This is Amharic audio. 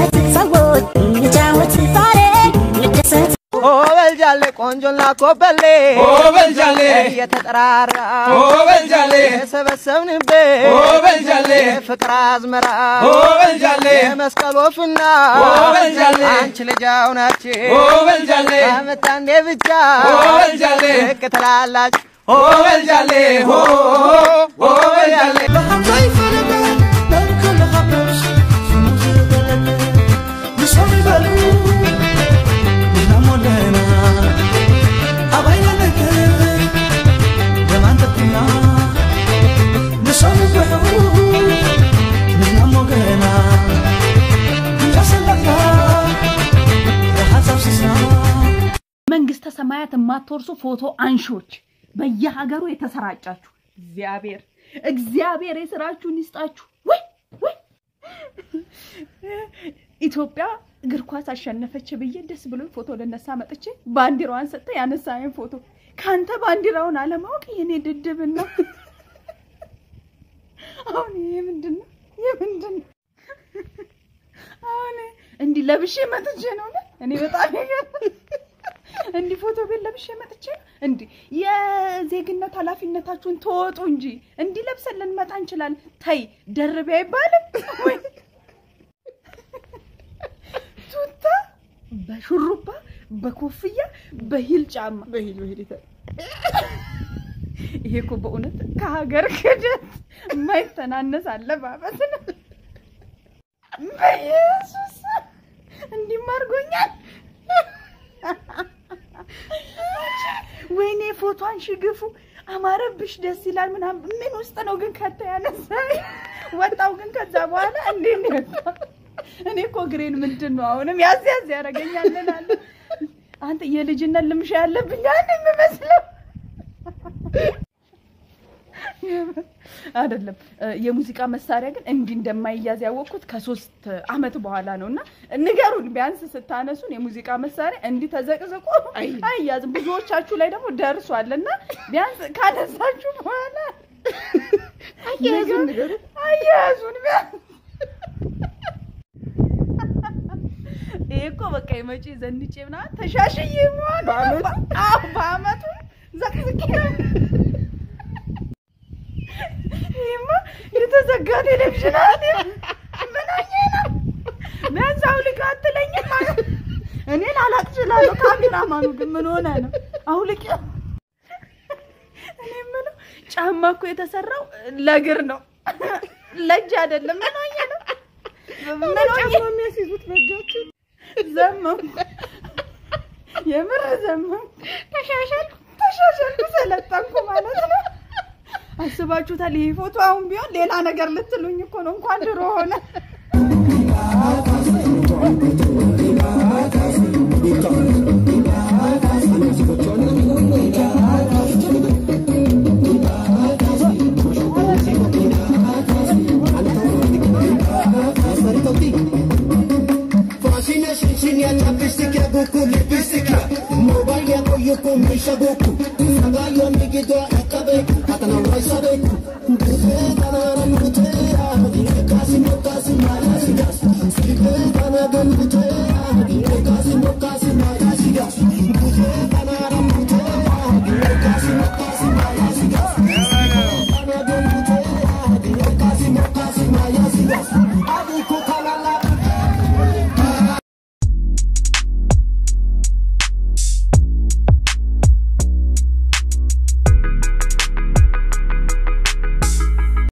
ሰዎች እንጫወት ዛሬ እንደሰት ኦበልጃሌ ቆንጆና ኮበሌ ኦበልጃሌ እየተጠራራ ኦበልጃሌ የሰበሰብንበት ኦበልጃሌ ፍቅር አዝመራ ኦበልጃሌ የመስቀል ወፍና ኦበልጃሌ አንቺ ልጅ አሁናችን ኦበልጃሌ አመት አንዴ ብቻ ኦበልጃሌ ልክ ትላላችሁ ኦበልጃሌ ሆ ኦበልጃሌ መንግስተ ሰማያት የማትወርሱ ፎቶ አንሾች በየሀገሩ የተሰራጫችሁ እግዚአብሔር እግዚአብሔር የስራችሁን ይስጣችሁ። ወይ ወይ ኢትዮጵያ እግር ኳስ አሸነፈች ብዬ ደስ ብሎኝ ፎቶ ልነሳ መጥቼ ባንዲራዋን ሰጥተ ያነሳኝ ፎቶ ከአንተ ባንዲራውን አለማወቅ የኔ ድድብን ነው። አሁን ይሄ ምንድን ነው? ይሄ ምንድን ነው? አሁን እንዲህ ለብሼ መጥቼ ነው ነ እኔ በጣም ይገርማል። እንዲህ ፎቶ ቤት ለብሼ መጥቼ እንዲህ የዜግነት ኃላፊነታችሁን ተወጡ እንጂ እንዲህ ለብሰን ልንመጣ እንችላለን። ተይ ደርቤ አይባልም ወይ ቱታ በሹሩባ በኮፍያ በሂል ጫማ በሂል በሂል ይሄ እኮ በእውነት ከሀገር ክደት የማይተናነስ አለባበስ ነው። በኢየሱስ እንዲህም አድርጎኛል። ወይኔ ፎቶን ሽግፉ አማረብሽ፣ ደስ ይላል ምናምን። ምን ውስጥ ነው ግን ከተ ያነሳ ወጣው ግን ከዛ በኋላ እንዴት ነው የወጣው? እኔ እኮ ግሬን ምንድን ነው አሁንም ያዝ ያዝ ያደርገኛል እላለሁ። አንተ የልጅነት ልምሻ ያለብኝ አንድ የምመስለው አይደለም። የሙዚቃ መሳሪያ ግን እንዲህ እንደማይያዝ ያወቅኩት ከሶስት አመት በኋላ ነው። እና ንገሩን ቢያንስ ስታነሱን የሙዚቃ መሳሪያ እንዲህ ተዘቅዝቆ አይያዝም። ብዙዎቻችሁ ላይ ደግሞ ደርሷል እና ቢያንስ ካነሳችሁ በኋላ አያያዙን ንገሩን። አያያዙን ቢያንስ ይሄ እኮ በቃ የመጪ ዘንጬ ምናምን ተሻሽዬ መሆን በአመቱ? አዎ በአመቱ ዘቅዝቄ ይሄማ የተዘጋ ቴሌቪዥን አለ። ምን ሆኜ ነው? ቢያንስ አውልቅ አትለኝም ማለት እኔ ላላቅ እችላለሁ። ካሜራማኑ ግን ምን ሆነ ነው አውልቅ። እኔ የምለው ጫማ እኮ የተሰራው ለእግር ነው ለእጅ አይደለም። ምን ሆኜ ነው? ምን ሆኜ ጫማ የሚያስይዙት በእጃቸው ዘመም የምር ዘመም ተሻሻልኩ ተሻሻልኩ ሰለጠንኩ ማለት ነው። አስባችሁታል? ይሄ ፎቶ አሁን ቢሆን ሌላ ነገር ልትሉኝ እኮ ነው። እንኳን ድሮ ሆነ። Mobile ya koyo ko misha goku, sanga yo migido akabe, atana waisa beku,